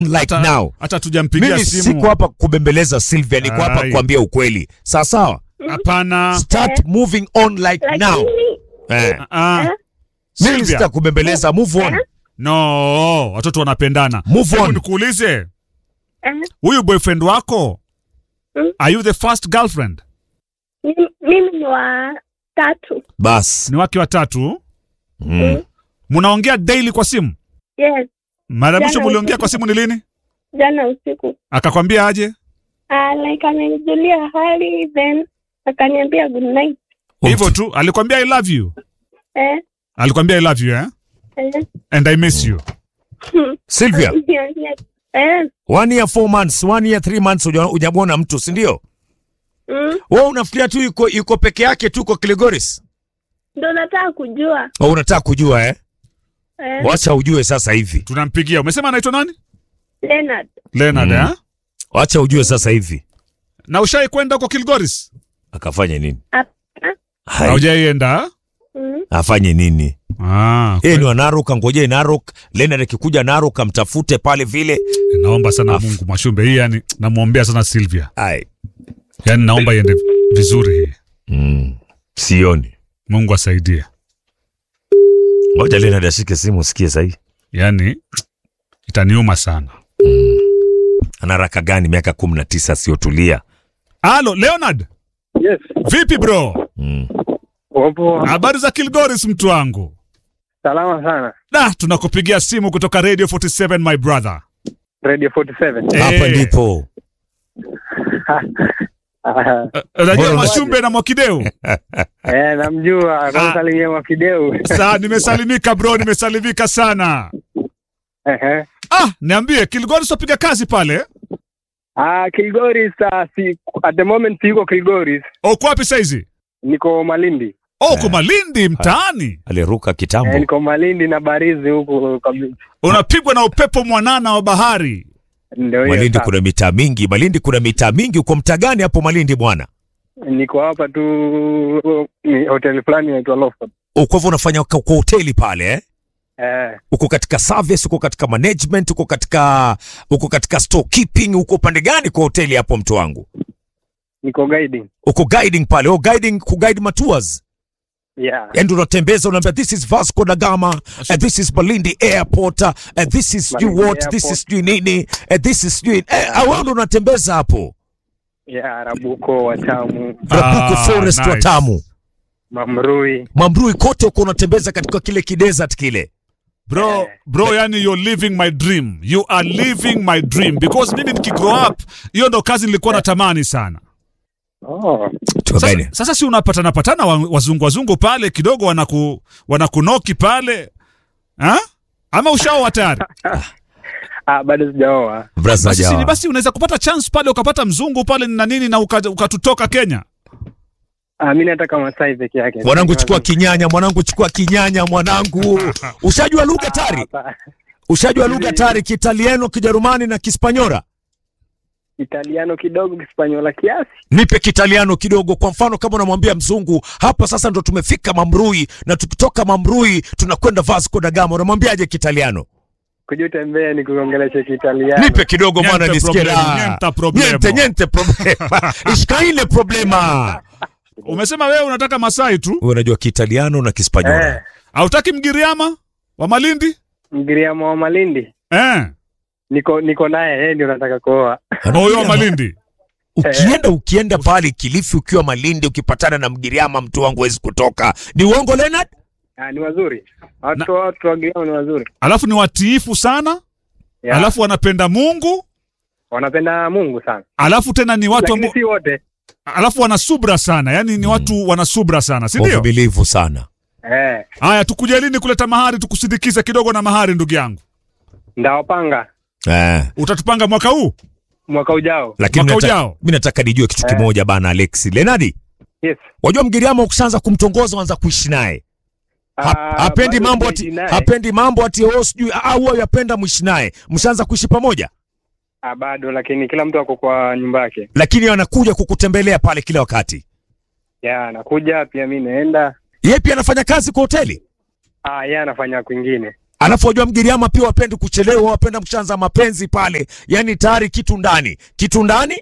like hata, now. hata tujampigia Mimi simu. siko hapa kubembeleza Sylvia, niko hapa Ai. kuambia ukweli. Sawa sawa, Hapana. start moving on like now. lakini Eh. Ah, Mimi Sylvia. sitakubembeleza, move on. No, watoto wanapendana. Move Hebu on. nikuulize, eh, huyu boyfriend wako Mm. are you the first girlfriend? mimi- mimi ni wa tatu. Bas. Ni wake watatu. Mm. Mnaongea daily kwa simu? Yes, Mara ya mwisho Jana mliongea usiku. kwa simu ni lini? jana usiku. Akakwambia aje? Ah, like amenijulia hali then akaniambia good night. Hivyo tu, alikwambia I love you. Eh, Alikwambia I love you eh? eh, And I miss you. Sylvia, eh, one year four months, one year three months huja- hujamwona mtu, si ndio? mm, Wewe unafikiria tu yuko yuko peke yake tu kwa Kilgoris? ndo nataka kujua. Au unataka kujua eh? Eh, Wacha ujue sasa hivi. Tunampigia. Umesema anaitwa nani? Leonard. Leonard Mm. eh? Wacha ujue sasa hivi. Na ushai kwenda huko Kilgoris? Akafanye nini? Hapana. Hai, Haujaienda? Mm, afanye nini? Ah, Yeye ni wa Narok, angojee Narok. Leonard akikuja Narok amtafute pale vile. naomba sana Afu. Mungu Mwashumbe, hii yani namwombea sana Sylvia, Ai. yani naomba iende vizuri hii, Mm. Sioni. Mungu asaidie, Ngoja Leonard ashike simu usikie sahi. yani itaniuma sana. Ana raka gani miaka kumi na tisa asiyotulia? Halo Leonard, Yes. vipi bro? Mm. Wapo Habari za Kilgoris mtu wangu? salama sana. Da, tunakupigia simu kutoka Radio 47 my brother. Radio 47. Eh. Hapa ndipo. Ah, Eh, Unajua Bora Mwashumbe na Mwakideu? eh, namjua kwa salimia Mwakideu. Saa nimesalimika bro, nimesalimika sana. Ehe. Ah, niambie Kilgoris wapiga kazi pale? Ah, Kilgoris uh, si, at the moment siko Kilgoris. Uko wapi saizi? Niko Malindi. Oh, uko Malindi mtaani. Aliruka Eh, kitambo. niko Malindi na Barizi huku kabisa. Unapigwa na upepo mwanana wa bahari. Ndio hiyo. Malindi sasa. kuna mitaa mingi. Malindi kuna mitaa mingi. Uko mtaa gani hapo Malindi bwana? Niko hapa tu ni hoteli fulani inaitwa Lofton. Uko hivyo unafanya kwa kwa hoteli pale eh? Eh, Uko katika service, uko katika management, uko katika uko katika storekeeping, uko upande gani kwa hoteli hapo mtu wangu? niko guiding. Uko guiding pale. Oh, guiding ku guide matours. Yeah. Yaani unatembeza unaambia this is Vasco da Gama, and this is Malindi Airport, and this is you Malindi what, this Airport. is you nini, and this is you eh, awando unatembeza hapo. Yeah, Rabuko, Watamu, Rabuko Ah, Forest nice. Watamu. Mamrui. Mambrui kote uko unatembeza katika kile kidesert kile. Bro, Eh. bro, yani you're living my dream. You are living my dream because mimi nikigrow up, hiyo ndo kazi nilikuwa natamani sana. Oh. Tuko Sasa, gani? sasa si unapatana patana wa- wazungu wazungu pale kidogo wanaku wanakunoki pale. Ha? Ama ushaoa tayari? Ah, bado sijaoa. Braza Basi, si- jawa. basi unaweza kupata chance pale ukapata mzungu pale na nini na uka- ukatutoka Kenya. Ah, mimi nataka Masai peke yake. Mwanangu chukua kinyanya, mwanangu chukua kinyanya mwanangu. Ushajua lugha tari? Hapa. Ushajua lugha tari Kiitaliano, Kijerumani na Kispanyora? Italiano kidogo, Kispanyola kiasi. Nipe Kitaliano kidogo. Kwa mfano, kama unamwambia mzungu hapa sasa ndo tumefika Mamrui na tukitoka Mamrui tunakwenda Vasco da Gama, unamwambiaje Kitaliano? Kuja utembee ni kuongelesha Kiitaliano. Nipe kidogo Niente mwana nisikie problema, raha. niente problema. Niente, niente problema. Ishkaine problema. Umesema wewe unataka Masai tu? Wewe unajua Kiitaliano na Kispanyora. Eh, Hautaki Mgiriama wa Malindi? Mgiriama wa Malindi. Eh. Niko niko naye, yeye ndio nataka kuoa. Huyo wa Malindi. Ukienda ukienda pale Kilifi ukiwa Malindi ukipatana na Mgiriama mtu wangu hawezi kutoka. Ni uongo Leonard? Ah, ni wazuri. Watu watu wa Giriama ni wazuri. Alafu ni watiifu sana, Yeah. alafu wanapenda Mungu, wanapenda Mungu sana. alafu tena ni watu Lakini ambao si wote. alafu wana subra sana, yani ni watu wana subra sana, si ndio? Wavumilivu sana. Eh, Haya, tukuje lini kuleta mahari, tukusindikize kidogo na mahari, ndugu yangu. ndawapanga Eh. Utatupanga mwaka huu? mwaka ujao. Lakini Mwaka nataka- ujao. mimi nataka nijue kitu kimoja bana Alexi. Leonard, Yes. wajua Mgiriama ukishaanza kumtongoza wanza kuishi naye. Ha, Ah, hapendi bado mambo sijaishi ati naye. hapendi mambo ati oh sijui au huwa yapenda mwishi naye. Mshaanza kuishi pamoja? Ah, bado lakini kila mtu ako kwa nyumba yake. Lakini anakuja kukutembelea pale kila wakati. Ya, nakuja pia mimi naenda. Yeye pia anafanya kazi kwa hoteli. Ah, yeye anafanya kwingine. Alafu wajua Mgiriama pia wapendi kuchelewa, wapenda mshaanza mapenzi pale, yaani tayari kitu ndani, kitu ndani,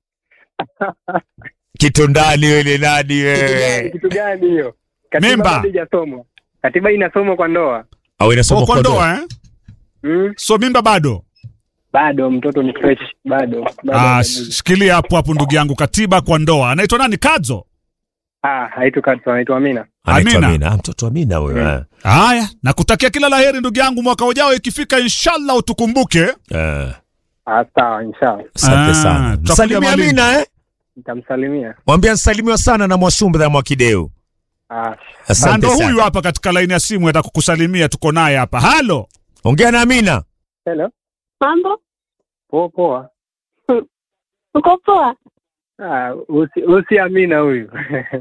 kitu ndani. Wewe nani Kitu gani- wewe? kitu gani hiyo? Katiba Mimba. bado haijasomwa. Katiba inasomwa kwa ndoa. Au inasoma Oh, kwa kwa ndoa? ndoa eh? Mm? So mimba bado. Bado mtoto ni fresh, bado. bado Ah, hajagusa. shikilia hapo hapo ndugu yangu, katiba kwa ndoa. Anaitwa nani? Kadzo. Ah, haitu Katso, anaitwa Amina. Anaitwa Amina. Amina. Ah, mtoto Amina huyo. eh. Haya, nakutakia kila laheri ndugu yangu, mwaka ujao ikifika, inshallah utukumbuke. Eh, Ah, sawa, inshallah. Asante Ah, sana. tutakuja Msalimia Malindi. Amina eh? Nitamsalimia. Mwambie nsalimiwa sana na Mwashumbe na Mwakideu. Ah, Na Asante ndo huyu sana. hapa katika laini ya simu atakukusalimia, tuko naye hapa. Halo, Ongea na Amina. hello. Mambo? Poa poa. Uko poa? Ah, usi, usi Amina huyu.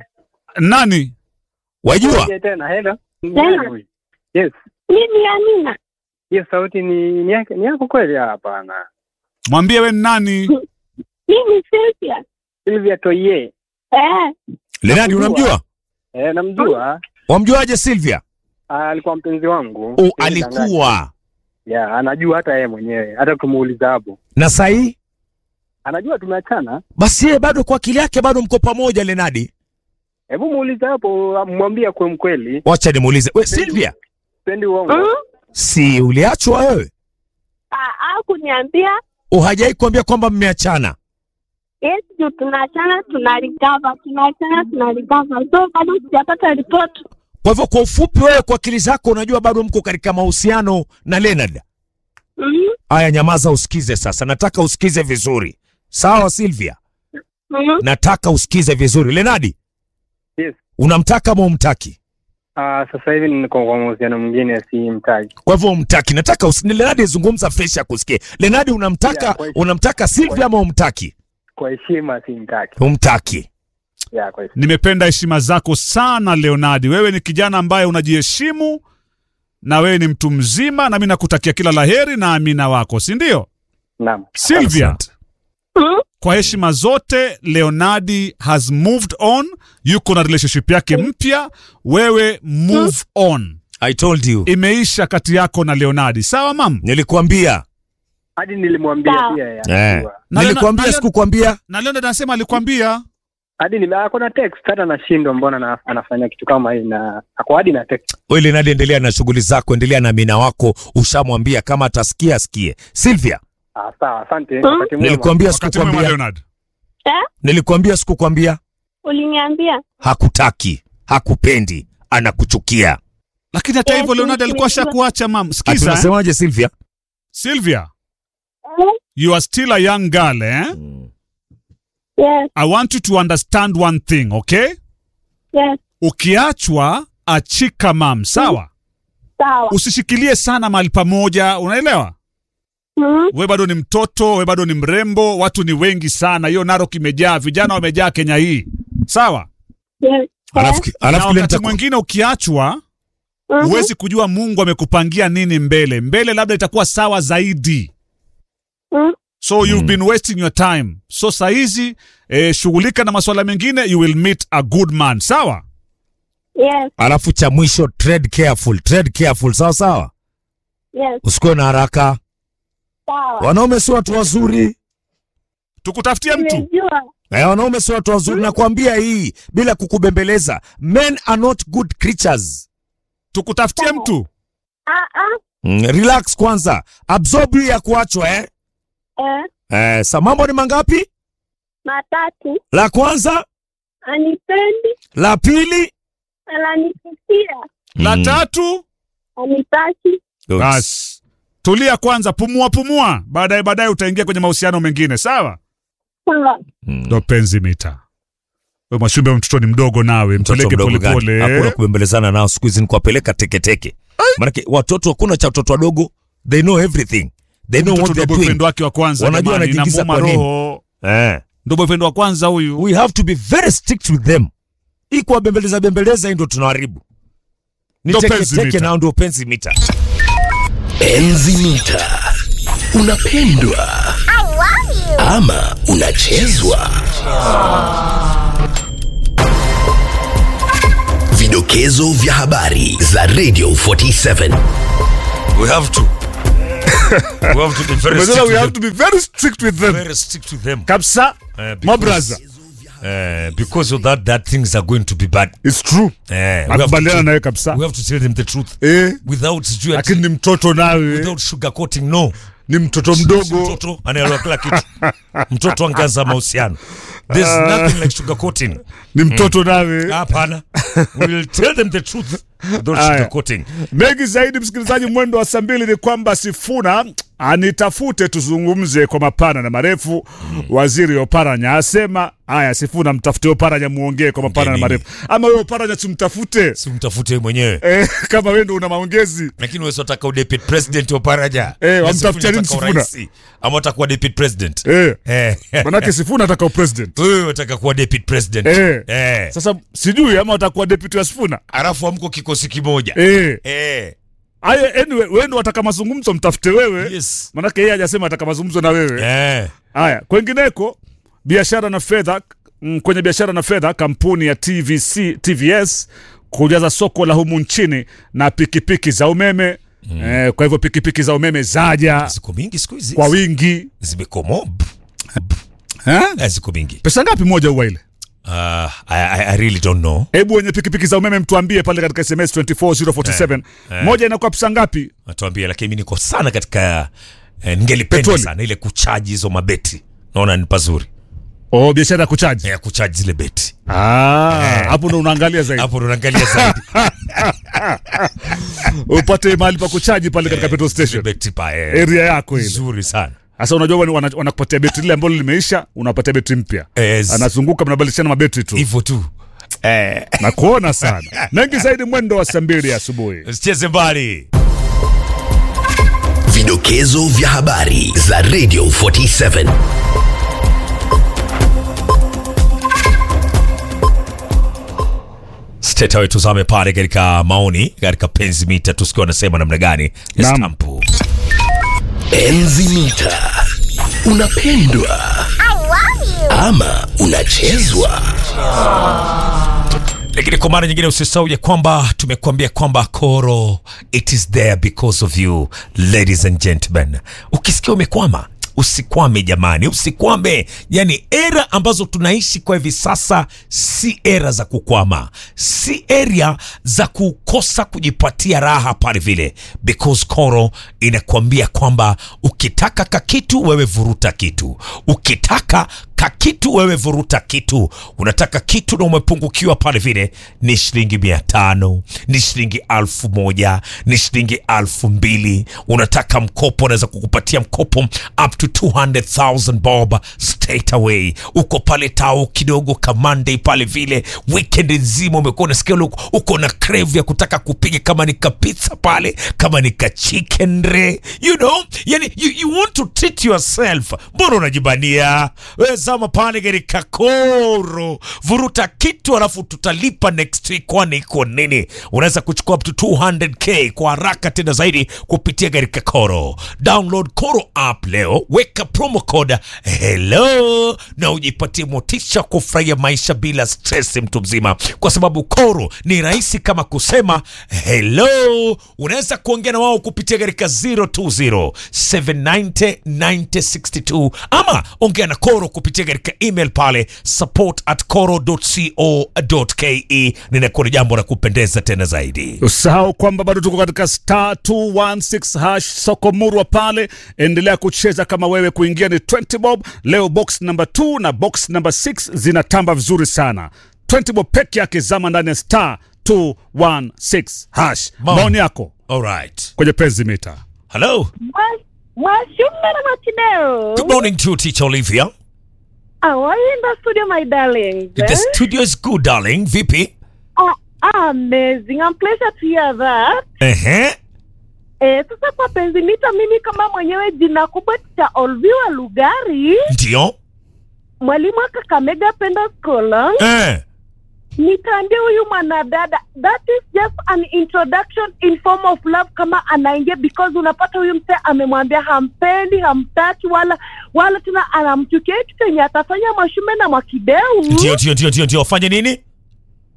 nani? Wajua? Uje tena, hello. Tena? Huyu. Yes. Mimi Amina. Hiyo sauti ni ni yake ni yako kweli? Ah, Hapana. Mwambie we ni nani? Mimi Sylvia. Silvia Toye. Eh, Lenadi unamjua? Eh, namjua. Wamjuaje Sylvia? Ah, alikuwa mpenzi wangu. Oh, alikuwa. Yeah, anajua hata yeye mwenyewe. Hata tumuuliza hapo. Na sahi? Anajua tumeachana. Basi yeye bado kwa akili yake bado mko pamoja Lenadi. Hebu muulize hapo, mwambie kwa mkweli. Wacha nimuulize. We Sylvia, Sipendi uongo. mm? si uliachwa wewe? Ah, kuniambia Uhajai kuambia kwamba mmeachana? yes, juu tunaachana tunalikava, tunaachana tunalikava, so bado sijapata ripoti. Kwa hivyo kwa ufupi, wewe kwa akili zako unajua bado mko katika mahusiano na Leonard. Mm? Aya, nyamaza usikize sasa. Nataka usikize vizuri, sawa Sylvia? Mm? Nataka usikize vizuri. Lenadi, Yes. unamtaka ama umtaki? Ah, sasa hivi niko kwa mahusiano mwingine si mtaji. Kwa hivyo umtaki. Nataka usi... Lenadi zungumza fresh akusikie. Lenadi, unamtaka Yeah, kwa- unamtaka Sylvia ama umtaki? Kwa heshima si mtaki. Umtaki. Yeah, kwa heshima. Nimependa heshima zako sana Leonardi. Wewe ni kijana ambaye unajiheshimu na wewe ni mtu mzima, na mimi nakutakia kila laheri na amina wako, si ndio? Naam. Sylvia, Asante. Mm? kwa heshima zote, Leonardi has moved on, yuko na relationship yake mpya. Wewe move on, I told you. imeisha kati yako na Leonardi. Sawa mam? Nilikuambia. Hadi nilimwambia Sawa. pia yeye Eh. anajua. Na Nilikuambia Leonard- sikukwambia? Na Leonardi anasema alikwambia. Hadi nime ako na text hata nashindwa mbona na, anafanya kitu kama hii na ako hadi na text. Wewe Lenadi, endelea na shughuli zako, endelea na mina wako. Ushamwambia kama atasikia asikie. Sylvia, Ah, sawa, asante. Hmm? Wakati mwema. nilikuambia Wakati mwema sikukwambia? Leonard. Eh? Nilikuambia sikukwambia? Uliniambia? Hakutaki, hakupendi, anakuchukia. Lakini hata Yes, hivyo Leonardi yes, alikuwa yes. shakuacha mam. Ati Sikiza, eh? unasemaje Sylvia? Sylvia, Eh? you are still a young girl, eh? Yes, I want you to understand one thing, okay? yes. Ukiachwa achika mam, sawa? Sawa. Usishikilie sana mahali pamoja, unaelewa? Mm? We bado ni mtoto, we bado ni mrembo, watu ni wengi sana. Hiyo Narok imejaa, vijana wamejaa Kenya hii, sawa? Yes. Alafu Eh? Na alafu kile wakati nitaku- mwingine ukiachwa, Mhm. huwezi kujua Mungu amekupangia nini mbele. Mbele labda itakuwa sawa zaidi. Mm? So you've been wasting your time. So saizi eh, shughulika na masuala mengine, you will meet a good man, sawa? Yes, alafu cha mwisho tread careful, tread careful, sawa sawa, yes. usikuwe na haraka. Sawa. Wanaume si watu wazuri. Tukutafutie mtu. Nimejua. Eh, wanaume si watu wazuri, nakwambia hii bila kukubembeleza. Men are not good creatures. Tukutafutie mtu. Ah, ah. Mm, relax kwanza, absorb hii ya kuachwa eh. Eh, Eh, sa mambo ni mangapi? matatu. La kwanza, Anipendi, la pili, ananipitia, La Mm. tatu, anitaki. Good. basi tulia kwanza, pumua pumua, baadaye baadaye utaingia kwenye mahusiano mengine, sawa? Sawa. Mm. Ndo penzi mita. We Mwashumbe, mtoto ni mdogo nawe, Mtoto mpeleke mdogo gani? Hakuna polepole. kubembelezana nao siku hizi, ni kuwapeleka teketeke. Maanake watoto, hakuna cha watoto wadogo, they know everything, they know Mtoto what ndo they're boyfriend doing. wake wa kwanza, Wanajua jamani, wanajiingiza inamuuma kwa nini. roho. Eh. Ndo boyfriend wa kwanza huyu. we have to be very strict with them. Hii kuwabembeleza bembeleza, hii ndo tunaharibu. Ni Ndo teke penzi teke mita. nao ndio penzi mita. Enzi mita. Unapendwa ama unachezwa? Vidokezo vya habari za Radio 47 we have to we have to be very Umesema strict we have with to be very strict with them. them very strict with them kabisa Eh, my because- brother uh, because of that that things are going to be bad it's true Eh, we have to nakubaliana tell- nawe kabisa we have to tell them the truth eh without sijui ati- lakini ni mtoto nawe without sugarcoating no ni mtoto Si mdogo mtoto anaelewa kila kitu mtoto angaza mahusiano there's nothing like sugarcoating ni mtoto nawe hapana we will tell them the truth without Aya. sugarcoating mengi zaidi msikilizaji mwendo wa saa mbili ni kwamba sifuna anitafute tuzungumze kwa mapana na marefu waziri oparanya asema haya sifuna mtafute oparanya muongee kwa mapana na Nini? marefu ama wewe oparanya tumtafute si mtafute wewe mwenyewe eh, kama wewe ndo una maongezi lakini wewe unataka udepute president wa paraja Eh, Na wamtafutia nini unataka Sifuna? uraisi. ama utakuwa deputy president eh, eh manake sifuna ataka upresident wewe unataka kuwa deputy president Eh. eh sasa sijui ama atakuwa deputy wa sifuna alafu amko kikosi kimoja eh. eh Aya, anyway, wewe ndo wataka mazungumzo mtafute wewe yes manake yeye hajasema ataka mazungumzo na wewe eh Haya, kwengineko biashara na fedha mm, kwenye biashara na fedha, kampuni ya TVC, TVS kujaza soko la humu nchini na pikipiki za umeme mm. eh, kwa hivyo pikipiki za umeme zaja ziko mingi siku hizi kwa wingi zimekomo eh? eh, ziko mingi pesa ngapi moja huwa ile? uh, I, I, I really don't know Hebu wenye pikipiki za umeme mtuambie pale katika SMS 24047 Eh, eh. moja inakuwa pesa ngapi? natuambia lakini mi niko sana katika eh, ningelipenda Petroli. sana ile kuchaji hizo mabeti naona ni pazuri Oh, biashara ya kuchaji. ya kuchaji zile beti Ah, hapo ndo unaangalia zaidi hapo ndo unaangalia zaidi upate mahali pa kuchaji pale katika petrol Zile station beti pa eh, area yako ile. nzuri sana Sasa unajua wana- wana- wanakupatia betri lile ambalo limeisha, unapatia betri mpya. Yes. Anazunguka mnabadilishana mabetri tu. hivyo tu eh, Na kuona sana. Mengi zaidi mwendo wa saa mbili asubuhi. usicheze mbali Vidokezo vya habari za Radio 47. steta wetu zame pale katika maoni katika penzi mita tusikiwa wanasema namna gani Naam. stampu Enzi mita. Unapendwa ama unachezwa? lakini kwa mara nyingine usisahau ya kwamba tumekuambia kwamba koro it is there because of you ladies and gentlemen ukisikia umekwama usikwame jamani usikwame yani era ambazo tunaishi kwa hivi sasa si era za kukwama si area za kukosa kujipatia raha pale vile because koro inakuambia kwamba ukitaka kakitu wewe vuruta kitu ukitaka kakitu wewe vuruta kitu unataka kitu na umepungukiwa pale vile ni shilingi mia tano ni shilingi alfu moja ni shilingi alfu mbili unataka mkopo unaweza kukupatia mkopo up to 200000 bob straight away uko pale tao kidogo kamande pale vile weekend nzima umekuwa unasikia ule uko- uko na crave ya kutaka kupiga kama ni kapizza pale kama ni ka chicken re you know yani you, you want to treat yourself mbona unajibania we zama pale katika koro vuruta kitu alafu tutalipa next week kwani iko nini unaweza kuchukua up to 200k kwa haraka tena zaidi kupitia katika koro download koro app leo weka promo code hello na ujipatie motisha kufurahia maisha bila stress mtu mzima kwa sababu koro ni rahisi kama kusema hello unaweza kuongea na wao kupitia katika 020 790 9062 ama ongea na koro kupitia katika email pale support at coro.co.ke ninakuwa ni jambo la kupendeza tena zaidi Usahau kwamba bado tuko katika star 216 hash soko murwa pale. Endelea kucheza kama wewe, kuingia ni 20 bob. Leo box number 2 na box number 6 zinatamba vizuri sana. 20 bob peke yake, zama ndani ya star 216 hash. Mam. Maoni yako alright kwenye penzi mita. hello Mwashumbe na Machineo. good morning to you, teacher olivia How are you in the studio, my darling? the studio is good darling vipi Oh, amazing. I'm pleasure to hear that. ehe Eh, sasa kwa penzi mita, mimi kama mwenyewe jina kubwa cha Olviwa Lugari, ndio mwalimu wa Kakamega Penda School, eh. nitaambia huyu mwanadada that is just an introduction in form of love kama anaingia because unapata huyu mse amemwambia hampendi hamtaki wala wala tena anamchukia kitu chenye atafanya mwashume na mwakideu ndio ndio ndio ndio ndio fanye nini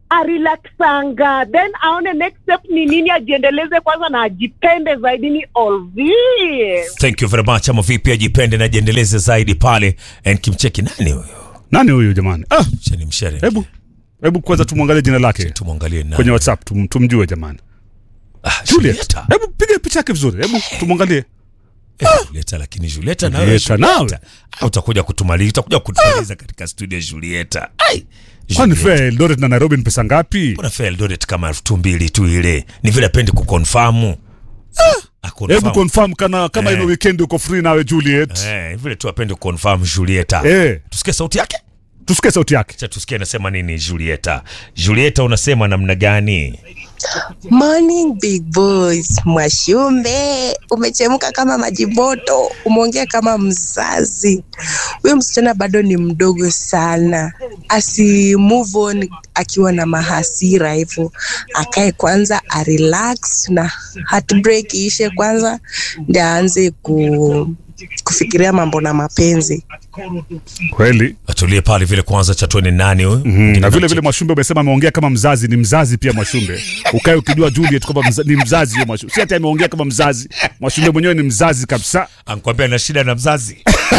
arilaksanga then aone next step ni nini ajiendeleze kwanza na ajipende zaidi ni olvi thank you very much ama vipi ajipende na jiendeleze zaidi pale and kimcheki nani huyo nani huyu jamani ah, cheni mshere hebu hebu kwanza tumwangalie jina lake tumwangalie nani kwenye whatsapp tum, tumjue jamani ah, juliet Julieta. hebu piga picha yake vizuri hebu tumwangalie Eh, Julieta lakini Julieta nawe Julieta nawe. Julieta. Ah, utakuja kutumaliza utakuja kutumaliza katika studio ya Julieta ai kwani Julieta. fea eldoret na nairobi ni pesa ngapi Mbona fare Eldoret kama elfu tu mbili tu ile ni vile apendi kukonfamu hebu confirm kana kama Eh. ino weekend uko free nawe juliet eh, vile tu apendi kukonfamu Julieta eh, tusikie sauti yake tusikie sauti yake cha tusikie anasema nini Julieta Julieta unasema namna gani Morning big boys, Mwashumbe, umechemka kama maji moto, umeongea kama mzazi. Huyo msichana bado ni mdogo sana, asi move on akiwa na mahasira hivyo, akae kwanza arelax na heartbreak iishe kwanza, ndio aanze ku, kufikiria mambo na mapenzi. kweli atulie pale vile kwanza cha tuone nani huyu Mm, na vile vile Mwashumbe umesema ameongea kama mzazi, ni mzazi pia Mwashumbe. Ukae ukijua Juliet kwamba mza, ni mzazi huyo Mwashumbe, si ati ameongea kama mzazi. Mwashumbe mwenyewe ni mzazi kabisa. ankwambia na shida na mzazi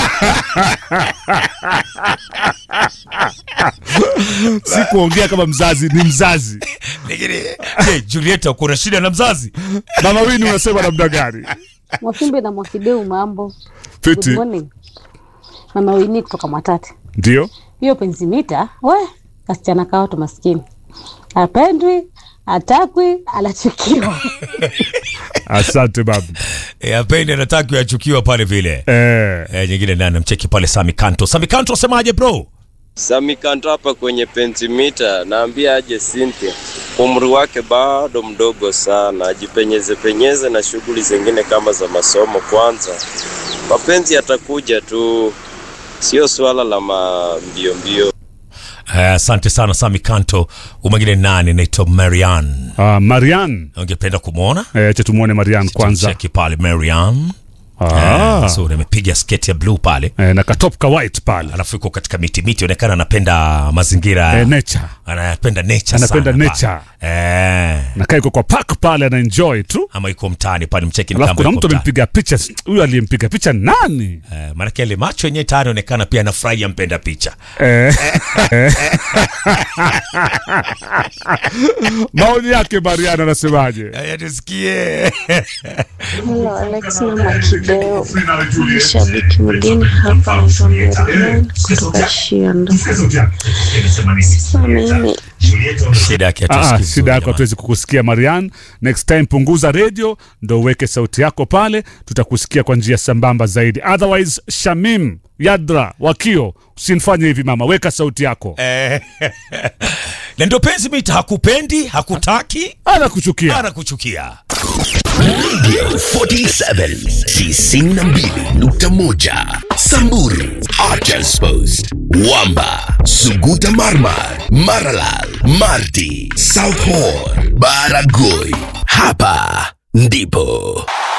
Si kuongea kama mzazi, ni mzazi. lakini je Julieta uko na shida na mzazi Mama Wini unasema namna gani? Mwashimbe na Mwakideu, mambo Fiti. Good morning. Mama Wini kutoka Mwatate. Ndio. Hiyo pensimita we kasichana kao tu maskini, apendwi, atakwi, anachukiwa. Asante babu. e, apendi anataki achukiwa pale vile Eh, e, nyingine nani namcheki pale Sami Kanto Sami Kanto asemaje bro Sami Kanto hapa kwenye pentimita, naambia aje Cynthia, umri wake bado mdogo sana, ajipenyeze penyeze na shughuli zingine kama za masomo kwanza. Mapenzi yatakuja tu, sio swala la mambio mbio. Eh, asante sana Sami Kanto umwengine nani naitwa Marian uh, Marian. ungependa kumwona Eh, cha tumuone Marian kwanza. cheki pale Marian Ah. Eh, so amepiga sketi ya blue pale Eh, na katop ka white pale. alafu yuko katika miti miti onekana anapenda mazingira Eh, nature. anapenda nature Anapenda sana nature. pale. eh, Na kaa kwa park pale ana enjoy tu. ama yuko mtaani pale mcheki ni Alafu kama kuna yuko mtu mtaani. amempiga picha. Huyu aliyempiga picha nani? eh, maanake ile macho yenyewe tayari onekana pia anafurahia mpenda picha Eh. Maoni yake Marian anasemaje? Haya, tusikie Hello Alex na Makideo, ni shabiki mgeni hapa, naitwa Marian kutoka Shianda. Sasa mimi shida yake Ah, hatusikii vizuri shida yako jamani. hatuwezi kukusikia Marian. Next time punguza radio ndo uweke sauti yako pale, tutakusikia kwa njia sambamba zaidi. Otherwise, Shamim Yadra Wakio, usinifanye hivi mama, weka sauti yako. Eh, na ndio penzi mita hakupendi hakutaki Anakuchukia. anakuchukia Radio 47 92.1 Samburu Archers Post Wamba Suguta Marmar Maralal Marti South Horr Baragoi Hapa ndipo